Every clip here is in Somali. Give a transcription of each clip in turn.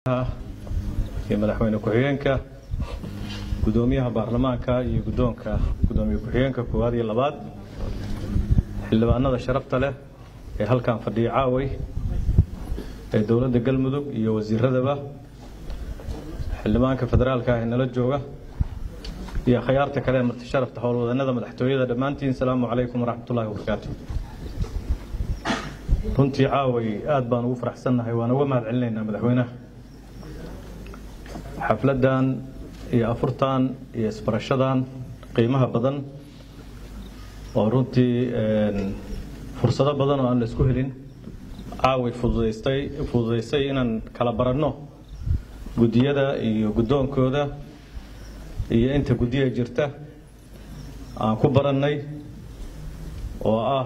iyo madaxweyne ku-xigeenka gudoomiyaha baarlamaanka iyo gudoonka gudoomiye ku-xigeenka koowaad iyo labaad xildhibaanada sharafta leh ee halkan fadhiya caaway ee dowladda galmudug iyo wasiiradaba xildhibaanka federaalka ah ee nala jooga iyo akhyaarta kale ee marti sharafta howlwadanada madaxtooyada dhammaantiin salaamu calaykum waraxmatullaahi wabarakaatu runtii caaway aad baan ugu faraxsannahay waan uga mahad celinaynaa madaxweynaha xafladdan iyo afurtan iyo isbarashadan qiimaha badan oo runtii fursado badan oo aan la isku helin caaway fududaystay fududaysay inaan kala baranno guddiyada iyo guddoonkooda iyo inta guddiya jirta aan ku barannay oo ah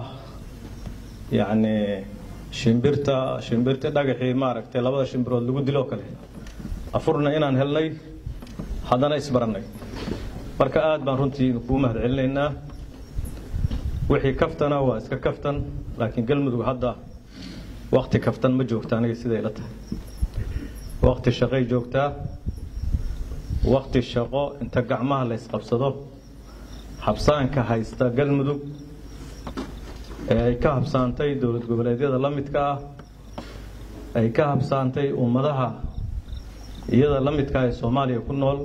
yacni shimbirta shimbirta dhagaxii maaragtay labada shimbirood lagu diloo kale afurna inaan helnay haddana isbarannay marka aad baan runtii kuu mahad celinaynaa wixii kaftana waa iska kaftan laakiin galmudug hadda wakti kaftan ma joogta aniga siday la tahay wakti shaqay joogtaa wakti shaqo inta gacmaha la ysqabsado habsaanka haysta galmudug ee ay ka habsaantay dowlad goboleedyada la midka ah ay ka habsaantay ummadaha iyada la midka ee soomaaliya ku nool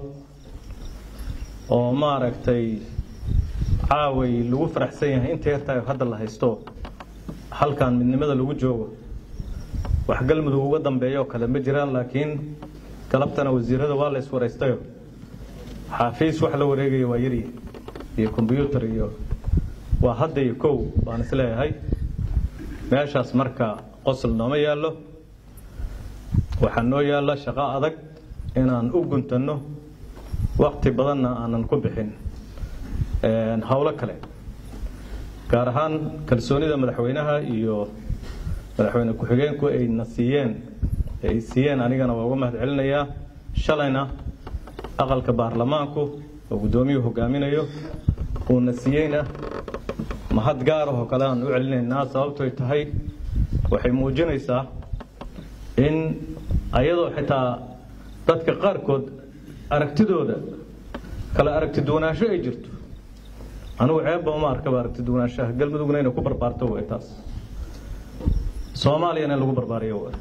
oo maaragtay caaway lagu faraxsan yahay inta yartaay hadda la haysto halkan midnimada lagu joogo wax galmudug uga dambeeyo kale ma jiraan laakiin galabtana wasiirada waa la iswaraystayo xaafiis wax la wareegaya waa yari iyo kombyuutar iyo waa hadda iyo kow baan isleeyahay meeshaas marka qosol nooma yaallo waxaa noo yaalla shaqo adag inaan u guntanno wakti badanna aanan ku bixin howlo kale gaar ahaan kalsoonida madaxweynaha iyo madaxweyne ku-xigeenku ayna siiyeen ay siiyeen anigana waa uga mahad celinayaa shalayna aqalka baarlamaanku oo guddoomiyuhu hogaaminayo uuna siiyeyna mahad gaarahoo kale aan u celinaynaa sababtoy tahay waxay muujinaysaa in ayadoo xitaa dadka qaarkood aragtidooda kale aragti duwanaansho ay jirto anigu ceebba uma arkaba aragti duwanaanshaha galmudugna inay ku barbaarto way taas soomaaliyana in lagu barbaariyo way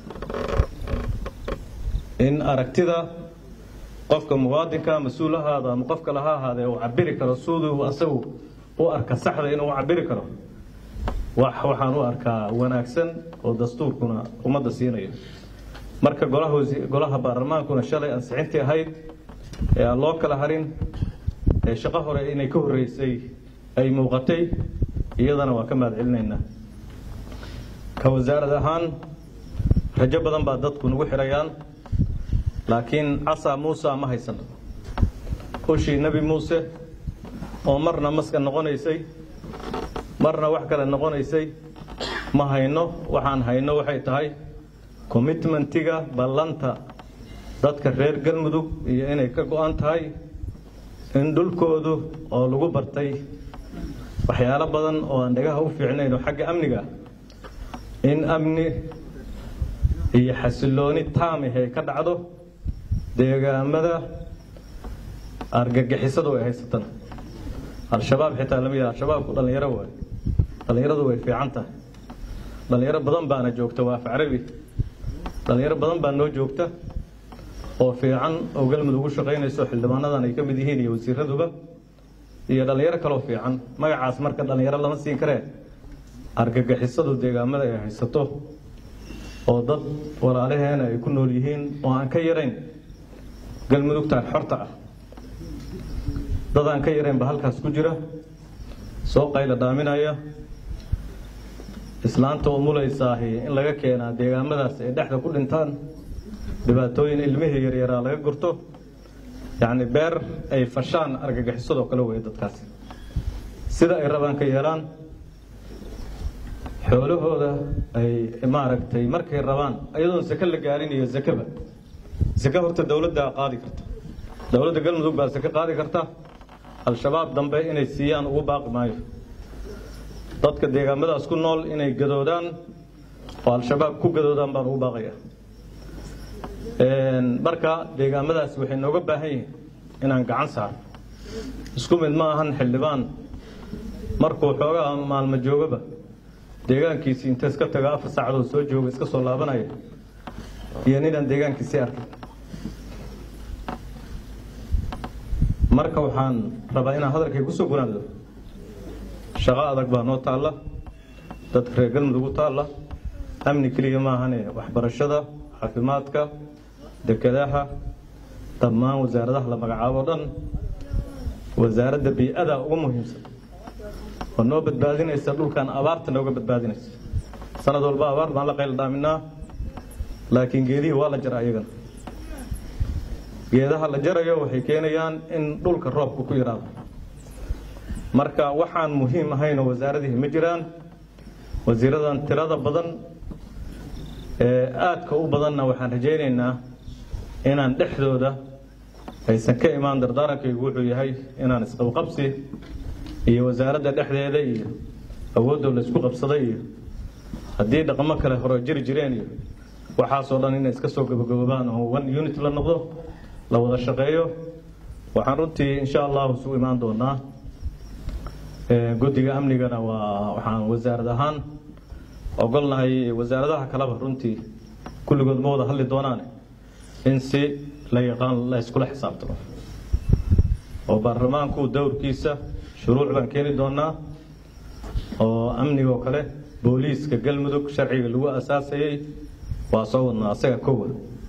in aragtida qofka muwaadinka mas-uul ahaada ama qof kale ha ahaadee uu cabiri karo siduu asagu u arka saxda inuu cabiri karo wax waxaan u arkaa wanaagsan oo dastuurkuna ummadda siinayo marka golaha golaha baarlamaankuna shalay ansixintii ahayd ee aan loo kala harin ee shaqo hore inay ka horreysay ay muuqatay iyadana waa ka mahad celinaynaa ka wasaarad ahaan rajo badan baa dadku nagu xirayaan laakiin casa muusa ma haysano ushii nebi muuse oo marna maska noqonaysay marna wax kale noqonaysay ma hayno waxaan hayno waxay tahay commitmentiga ballanta dadka reer galmudug iyo inay ka go-an tahay in dhulkoodu oo lagu bartay waxyaalo badan oo aan dhagaha u fiicnayn oo xagga amniga in amni iyo xasilooni taamih ay ka dhacdo deegaamada argagixisadu ay haysatana al-shabaab xitaa lama yidha al-shabaabku dhallinyaro waay dhallinyaradu way fiican tahay dhallinyaro badan baana joogta waa af carabi dhallinyaro badan baa noo joogta oo fiican oo galmudug u shaqaynayso xildhibaanadan ay ka mid yihiin iyo wasiiraduba iyo dhallinyaro kaloo fiican magacaas marka dhallinyaro lama siin karee argagixisadu deegaamada ay haysato oo dad walaalaheena ay ku nool yihiin oo aan ka yarayn galmudugtaan xorta ah dad aan ka yarayn ba halkaas ku jira soo qayla dhaaminaya islaanta umulaysaahi in laga keenaa deegaamadaas ay dhexda ku dhintaan dhibaatooyin ilmihii yaryaraa laga gurto yacni beer ay fashaan argagixisadoo kale weeye dadkaasi sida ay rabaan ka yeelaan xoolahooda ay maaragtay markay rabaan ayadoon sake la gaarin iyo zakeba sake horta dowladdaa qaadi karta dowladda galmudug baa sake qaadi karta al-shabaab dambe inay siiyaan ugu baaqi maayo dadka deegaamadaas ku nool inay gadoodaan oo al-shabaab ku gadoodaan baan ugu baaqaya marka deegaamadaas waxay nooga baahan yihiin inaan gacan saarno isku mid ma ahan xildhibaan markuu xoogaa maalmo joogaba deegaankiisii inta iska taga afar saacadood soo jooga iska soo laabanaya iyo ninaan deegaankiisii arkay marka waxaan rabaa inaan hadalkay kusoo gunaado shaqo adag baa noo taalla dadka reer galmudug u taalla amni keliya maahane waxbarashada caafimaadka dekedaha dhammaan wasaaradaha la magacaabo o dhan wasaaradda bii-ada ugu muhiimsan oo noo badbaadinaysa dhulkan abaarta nooga badbaadinaysa sanad walba abaar baan la qayl dhaaminaa laakiin geedihii waa la jara ayagana geedaha la jarayo waxay keenayaan in dhulka roobka ku yidhaado marka waxaan muhiim ahaynoo wasaaradihii ma jiraan wasiiradan tirada badan ee aadka u badanna waxaan rajaynaynaa inaan dhexdooda aysan ka imaan dardaarankaygu wuxuu yahay inaan isqabqabsi iyo wasaaradda dhexdeeda iyo awoodoo laysku qabsaday iyo haddii dhaqamo kale hore jiri jireen iyo waxaasoo dhan inay iska soo gabagaboobaan oo one unit la noqdo la wada shaqeeyo waxaan runtii insha allahu isugu imaan doonaa guddiga amnigana waa waxaan wasaarad ahaan ogolnahay wasaaradaha kaleba runtii kulligood ma wada hadli doonaan in si la yaqaan la iskula xisaabtamo oo baarlamaanku dowrkiisa shuruuc baan keeni doonaa oo amnigoo kale booliiska galmudug sharciga lagu asaasayey waa soo wadnaa asaga kowa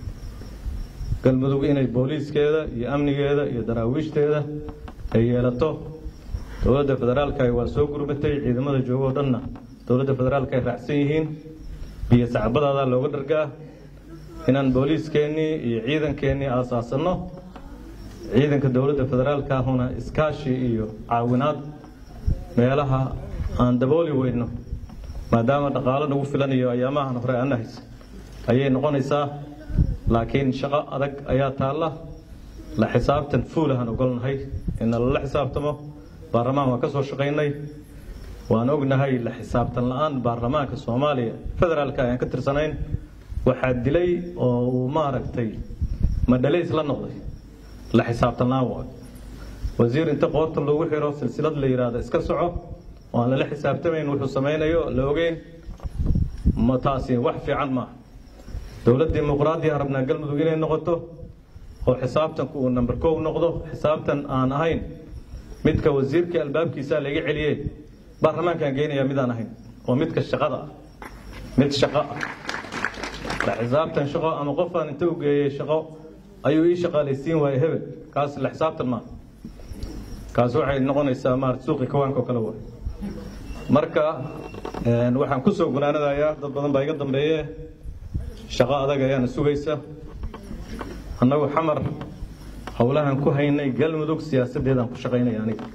galmudug inay booliiskeeda iyo amnigeeda iyo daraawiishdeeda ay yeelato dowladda federaalka waa soo gurbatay ciidamada joogo o dhanna dowladda federaalka ay raacsan yihiin biyo sacbadaada looga dhargaa inaan booliiskeennii iyo ciidankeennii aasaasanno ciidanka dowladda federaalka ahuna iskaashi iyo caawinaad meelaha aan dabooli weyno maadaama dhaqaalo nagu filanayo ayaamahan hore ana haysa ayay noqonaysaa laakiin shaqo adag ayaa taalla la xisaabtan fuulahan ogolnahay ina lala xisaabtamo baarlamaan waan ka soo shaqaynay waan ognahay la xisaabtan la-aan baarlamaanka soomaaliya federaalka ayaan ka tirsanayn waxaa dilay oo uu maaragtay madhalays la noqday la xisaabtan la-aan waayo wasiir inta qoorta loogu xiro silsilad la yidhaahdo iska soco oo aan lala xisaabtamayn wuxuu samaynayo la ogeyn ma taasi wax fiican maaha dowlad dimuqraadiya rabnaa galmudug inay noqoto oo xisaabtanku uu number kow noqdo xisaabtan aan ahayn midka wasiirka albaabkiisa laga celiyey baarlamaankaan geynayaa midaan ahayn oo midka shaqada ah mid shaqo ah la xisaabtan shaqo ama qofaan inta u geeyey shaqo ayuu ii shaqaalaysiin waayey hebel kaas la xisaabtan maaha kaas waxay noqonaysaa maarata suuqi kawaanka oo kale waay marka waxaan ku soo gunaanadayaa dad badan baa iga dambeeye shaqo adag ayaana sugaysa annagu xamar howlahan ku haynay galmudug siyaasaddeedaan ku shaqaynaya aniga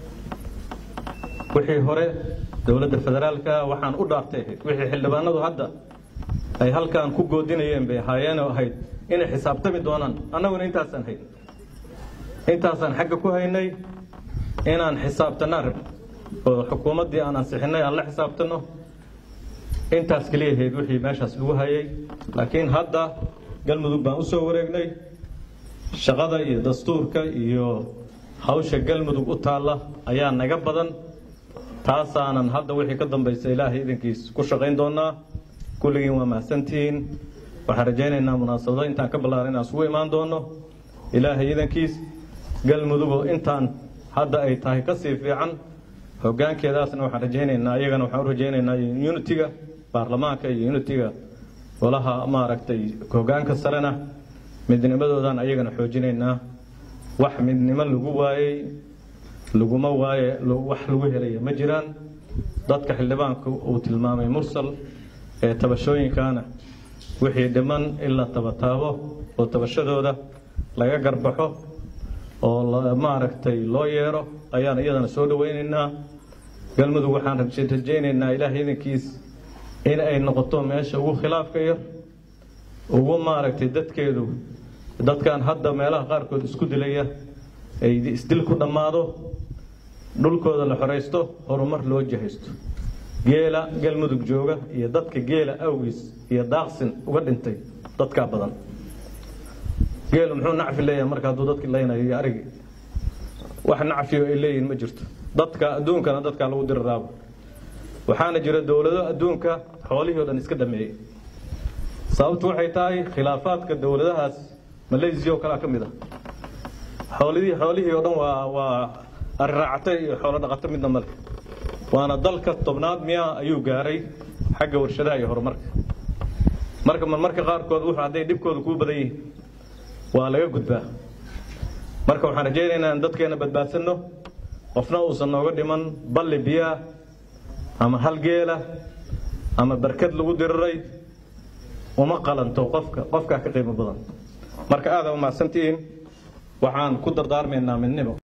wixii hore dowladda federaalka waxaan u dhaaftay ahayd wixii xildhibaanadu hadda ay halkaan ku goodinayeen bay ahaayeen oo ahayd inay xisaabtami doonaan annaguna intaasaan hayn intaasaan xagga ku haynay inaan xisaabtanaa rab oo xukuumaddii aan ansixinay aan la xisaabtano intaas keliya ahayd wixii meeshaas lagu hayay laakiin hadda galmudug baan u soo wareegnay shaqada iyo dastuurka iyo hawsha galmudug u taalla ayaa naga badan taasaanan hadda wixii ka dambaysa ilaahay idankiis ku shaqayn doonaa kulligiin waa mahadsantihiin waxaan rajaynaynaa munaasabado intaan ka ballaaran inaan isugu imaan doono ilaahay idankiis galmudugoo intaan hadda ay tahay ka sii fiican hoggaankeedaasna waxaan rajaynaynaa iyagana waxaan u rajaynaynaa unitiga baarlamaanka iyo unitiga golaha maaragtay hoggaanka sarena midnimadoodan ayagana xoojinaynaa wax midnimo lagu waayey laguma waaye wax lagu helaya ma jiraan dadka xildhibaanku uu tilmaamay mursal ee tabashooyinkaana wixii dhiman in la tabataabo oo tabashadooda laga garbaxo oo maaragtay loo yeero ayaan iyadana soo dhawaynaynaa galmudug waxaan rajaynaynaa ilaahay idankiis in ay noqoto meesha ugu khilaafka yar ugu maaragtay dadkeedu dadkan hadda meelaha qaarkood isku dilaya ay isdil ku dhammaado dhulkooda la xoraysto horumar loo jahaysto geela galmudug jooga iyo dadka geela awgiis iyo daaqsin uga dhintay dadkaa badan geelu muxuu nacfi leeyahay marka hadduu dadki laynayo iyo arigi wax nacfiyo ay leeyihin ma jirto dadka adduunkana dadkaa lagu diriraaba waxaana jira dowlado adduunka xoolihii o dhan iska dhameeyey sababtu waxay tahay khilaafaadka dowladahaas malaysia oo kalea ka mid ah xoolidii xoolihii oo dhan waa waa ariraacatay iyo xoolo dhaqato midna male waana dalka tobnaad miya ayuu gaaray xagga warshadaha iyo horumarka marka marmarka qaarkood wuxuu hadday dhibkooda kuu badan yihiin waa laga gudbaa marka waxaan rajaynaynaa in dadkeena badbaadsanno qofna uusan nooga dhiman balli biyaa ama hal geela ama barkad lagu diriray uma qalanto qofka qofkaa ka qiimo badan marka aada umahadsantihiin waxaan ku dardaarmaynaa midnimo